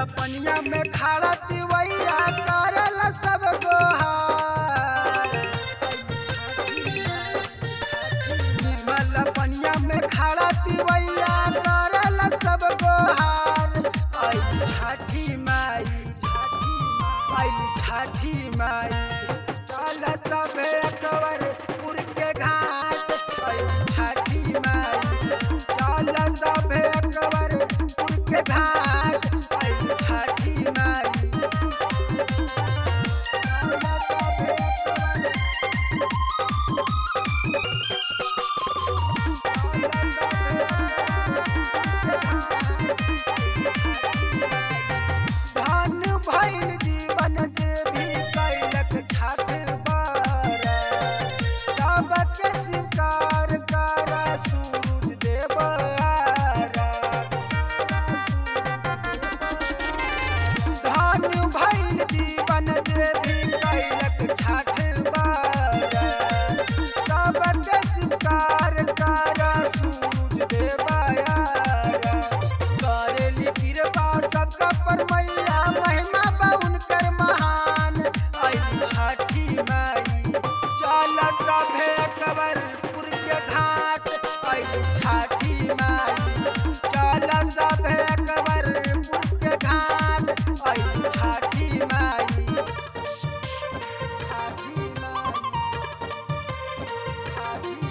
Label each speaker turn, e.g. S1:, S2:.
S1: पनिया में खड़ा तिवैया करल सब गोहार निर्मल पनिया में खड़ा तिवैया करल सब गोहार आई छठी माई आई छठी माई चल सब एकवर पुर के घाट आई छठी माई चल सब एकवर पुर के घाट आई छठी माई चल सब एकवर धन भइल जीवन जे भी कैलक छठ बर सबके स्वीकार कर सूरज देव धन भइल जीवन जे भी कैलक छठ बर सबके स्वीकार कर सूरज देव करेली कृपा सबका पर मैया महिमा बाउन कर महान आई छठी माई चल सभे कबरपुर के घाट आई छठी माई चल सभे कबरपुर के घाट आई छठी माई छठी माई छठी